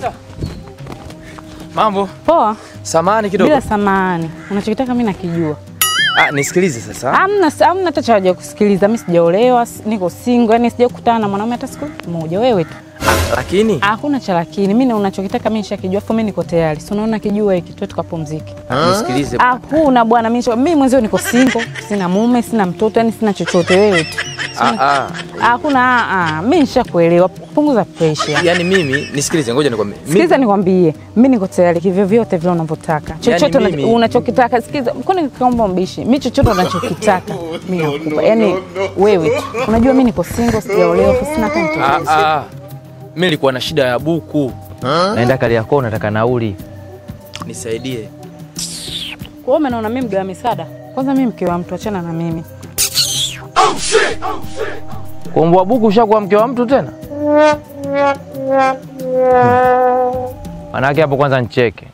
Mambo, Poa, samani kidogo. bila samani. Unachokitaka mimi nakijua. Ah, nisikilize sasa. Hamna hamna hata cha haja kusikiliza. Mimi sijaolewa, si- niko single, yani sijakutana na mwanaume hata siku moja. Wewe tu. Ah, lakini Hakuna cha lakini. Mimi unachokitaka mimi nishakijua, afu mimi niko tayari. Si unaona kijua hiki, tuwe tukapumzike. ah, nisikilize. Hakuna bwana, mimi nisha- mimi mwenzio niko single, sina mume, sina mtoto, yani sina chochote. Wewe tu. Ah, ah. Hakuna ah, ah, mimi nishakuelewa. Punguza pressure. Yaani mimi nisikilize, ngoja nikwambie. Mimi- Sikiliza nikwambie, mimi niko tayari kivyo vyote vile unavyotaka, chochote Yaani una- mimi- unachokitaka. Sikiliza, kwani kaomba mbishi, mimi chochote unachokitaka mimi nakupa. Yani wewe tu. unajua mimi niko single, sijaolewa, sina hata Ah, mtoto. ah. Mimi nilikuwa na shida ya buku. Naenda Kariakoo, nataka nauli. Nisaidie. Kwa hiyo umeona mimi mgawa misaada. Kwanza mimi mke wa mtu, achana na mimi. Kuombwa buku ushakuwa mke wa mtu tena? Manake hapo kwanza ncheke.